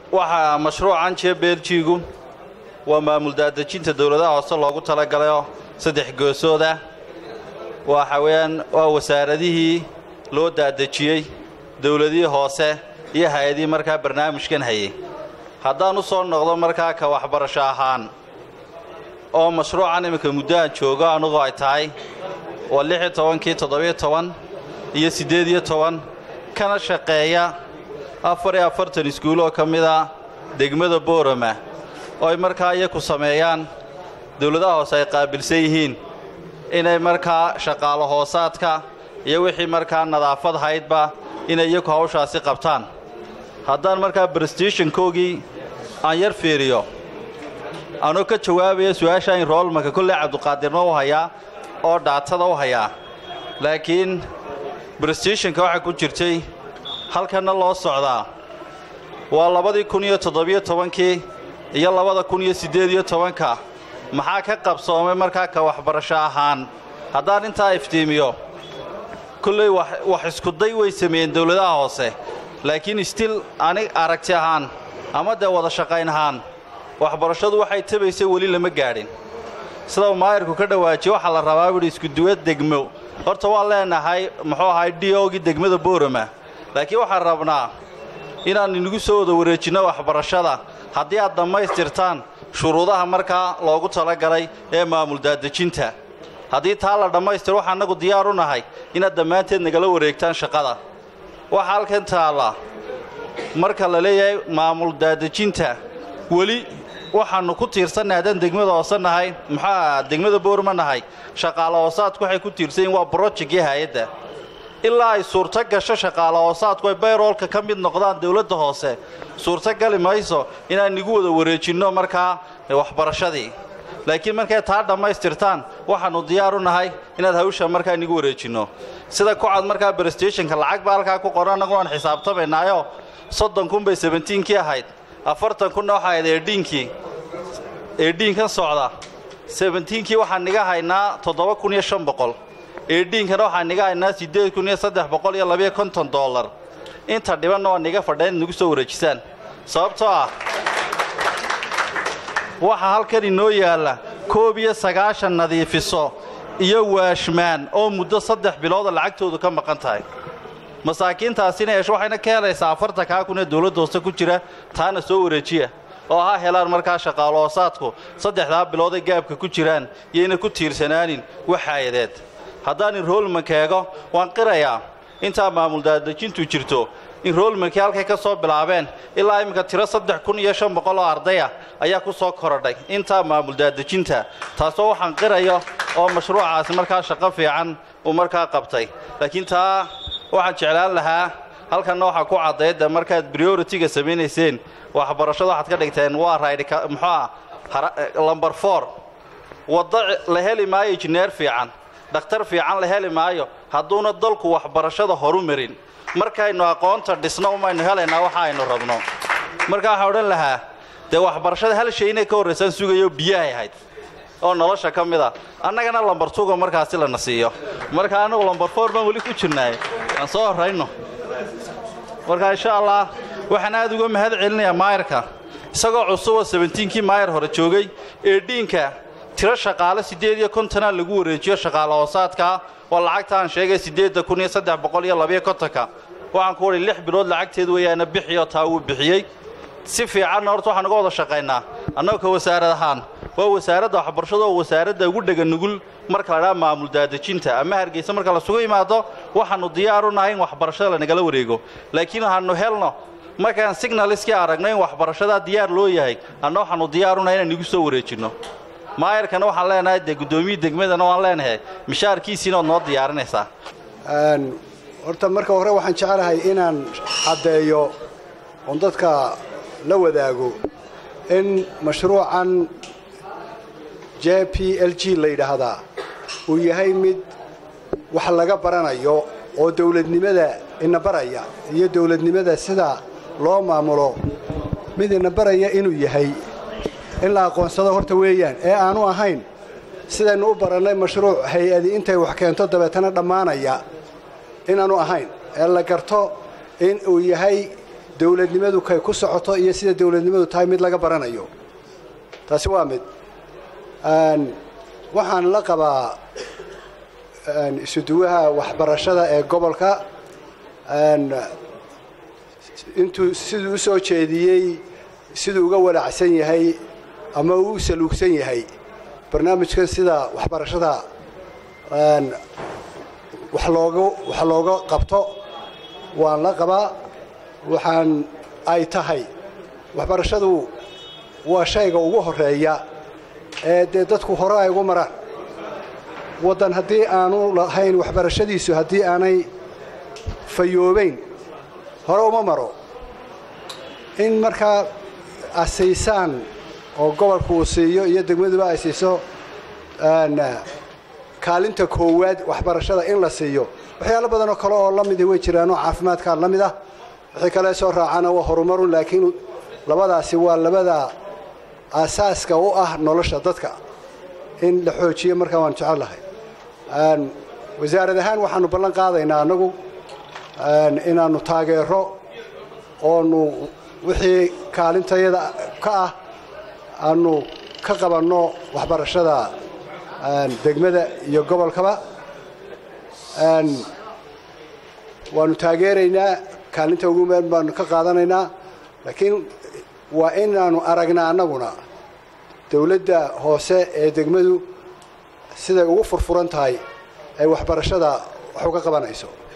waxaa mashruucan jee beeljiigu waa maamul daadejinta dowladaha hoose loogu talagalayoo saddex goosood ah waxa weeyaan waa wasaaradihii loo daadejiyey dowladihii hoose iyo hay-adihii markaa barnaamijkan hayay haddaan u soo noqdo markaa ka waxbarasho ahaan oo mashruucan iminka muddo aan joogo anugu ay tahay waa lix iyo tobankii toddobiyo toban iyo siddeed iyo toban kana shaqeeya afar iyo afartan iskuul oo ka mid a degmada boorama oo ay markaa iyaku sameeyaan dowladaha hoose ay qaabilsan yihiin inay markaa shaqaalo hoosaadka iyo wixii markaa nadaafad haydba inay iyaku hawshaasi qabtaan haddaan markaa brestishonkoogii aan yar fiiriyo anoo ka jawaabaya su-aasha inroolmanka kolley cabduqaadirna u hayaa oo dhaatada u hayaa laakiin brestishonka waxaa ku jirtay halkanna loo socdaa waa labadii kun iyo toddobiyo tobankii iyo labada kun iyo siddeed iyo tobanka maxaa ka qabsoomay markaa ka waxbarasho ahaan haddaan intaa iftiimiyo kolley wax iskuday way sameeyeen dowladaha hoose laakiin stil anig aragti ahaan ama dee wada shaqayn ahaan waxbarashadu waxay tabaysay weli lama gaadhin sida maayarku ka dhawaajiye waxaa la rabaa buuhi iskuduwa degmo horta waan leenahay muxuu ahay diogii degmada boorama laakiin waxaan rabnaa inaan inagu soo wada wareejinno waxbarashada haddii aad dhammaystirtaan shuruudaha markaa loogu talagalay ee maamul daadejinta haddii taa la dhammaystiro waxaa annagu diyaar u nahay inaad dhammaanteed nagala wareegtaan shaqada waxaa halkan taalla marka la leeyahay maamul daadejinta weli waxaannu ku tiirsannahay haddaan degmada hoose nahay maxaa degmada boorma nahay shaqaalo hoosaadku waxay ku tiirsan yihin waa brojekii hay-adda ilaa ay suurto gasho shaqaalo hoosaadku ay bayroolka ka mid noqdaan dowladda hoose suurto gali mayso inaan nigu wada wareejinno markaa waxbarashadii laakiin markay taa dhammaystirtaan waxaannu diyaar u nahay inaad hawsha markaa nigu wareejinno sida kucad markaa bresteshonka lacag baa halkaa ku qoran annagu aan xisaabtamaynaayo soddon kun bay sebentiinkii ahayd afartan kunna waxaa ahayd eedhiinkii eedhiinkan socda sebentiinkii waxaan niga haynaa toddoba kun iyo shan boqol eedhiinkana waxaan niga haynaa siddeed kun iyo saddex boqol iyo labiyo konton dollar inta dhibanna waa niga fadheen inagu soo wareejisaan sababtoo ah waxaa halkan inoo yaalla koob iyo sagaashan nadiifiso iyo waashmaan oo muddo saddex bilooda lacagtoodu ka maqan tahay masaakiintaasina yeesho waxayna ka helaysaa afartankaa kun ee dowladda hoose ku jira taana soo wareejiya oo ha helaan markaa shaqaalo hoosaadku saddexdaa bilooday gaabka ku jiraan yayna ku tiirsanaanin waxaayadeed haddaan inroolmanka eego waan qirayaa intaa maamul daadejintu jirto inroolmankii halkay ka soo bilaabeen ilaa iminka tiro saddex kun iyo shan boqol oo ardaya ayaa ku soo korodhay intaa maamul daadejinta taasoo waxaan qirayo oo mashruucaasi markaa shaqo fiican uu markaa qabtay laakiin taa waxaan jeclaan lahaa halkanna waxaa ku caddaydda markaad brioritiga samaynayseen waxbarashada waxaad ka dhigteen waa raydhika muxuuah lomber for waddo la heli maayo injineer fiican dhakhtar fiican la heli maayo hadduuna dalku waxbarashada horu marin markaynu aqoonta dhisno umaynu helaynaa waxa aynu rabno marka waxaan odhan lahaa dee waxbarashada hal shay inay ka horraysaan sugayo biyahay ahayd oo nolosha ka mid a annagana lambar tuga markaasi lana siiyo marka annagu lambar foor baan weli ku jirnaay aan soo horrayno marka insha allah waxaan aad uga mahad celinayaa maayarka isagoo cusuboo sebentiinkii maayar hore joogay ee dhiinka tiro shaqaale siddeed iyo kontonaa lagu wareejiyo shaqaale hoosaadkaa oo lacagta aan sheegay siddeedda kun iyo saddex boqol iyo labiyo kontonka waxaan ku wadhay lix bilood lacagteed weeyaana bixiyo taa wuu bixiyey si fiicanna horta waxaan uga wada shaqaynaa annagu ka wasaarad ahaan waa wasaaradda waxbarashada oo wasaaradda ugu dhega nugul marka la dhaa maamul daadejinta ama hargeysa marka lasugu imaado waxaannu diyaar u nahay in waxbarashada lanagala wareego laakiin waxaannu helno markaan signaliskii aragno in waxbarashadaa diyaar loo yahay anna waxaannu diyaar u nahay inaan igu soo wareejinno maayarkana waxaan leenahay dee guddoomiyii degmadana waan leenahay mishaarkiisiina ood noo diyaarinaysaa horta marka hore waxaan jeclahay inaan caddeeyo oon dadka la wadaago in mashruucan j p l g la yidhaahdaa uu yahay mid wax laga baranayo oo dawladnimada ina baraya iyo dawladnimada sida loo maamulo mid ina baraya inuu yahay in la aqoonsado horta weeyaan ee aanu ahayn sidaynu u barannay mashruuc hay-adi intay wax keento dabeetana dhammaanaya inaanu ahayn ee la garto in uu yahay dowladnimadu kay ku socoto iyo sida dowladnimadu tahay mid laga baranayo taasi waa mid waxaan la qabaa isuduwaha waxbarashada ee gobolka intuu siduu u soo jeediyey siduu uga walacsan yahay ama uu u saluugsan yahay barnaamijkan sida waxbarashada wax looga wax looga qabto waan la qabaa waxaan ay tahay waxbarashadu waa shayga ugu horeeya ee dee dadku hore ay ugu maraan waddan haddii aanu lahayn waxbarashadiisu haddii aanay fayoobayn hore uma maro in markaa asiisaan oo gobolku uu siiyo iyo degmaduba ay siiso kaalinta koowaad waxbarashada in la siiyo waxyaalo badanoo kale oo la midi way jiraanoo caafimaadkaa la mid ah wixii kale soo raacana waa horumarun laakiin labadaasi waa labada aasaaska u ah nolosha dadka in la xoojiyo markaa waan jecel lahay wasaarad ahaan waxaanu ballan qaadaynaa annagu inaannu taageero oonu wixii kaalintayada ka ah aanu ka qabanno waxbarashada degmada iyo gobolkaba waanu taageeraynaa kaalinta ugu meel baanu ka qaadanaynaa laakiin waa inaanu aragnaa annaguna dowladda hoose ee degmadu siday ugu furfuran tahay ay waxbarashada wax uga qabanayso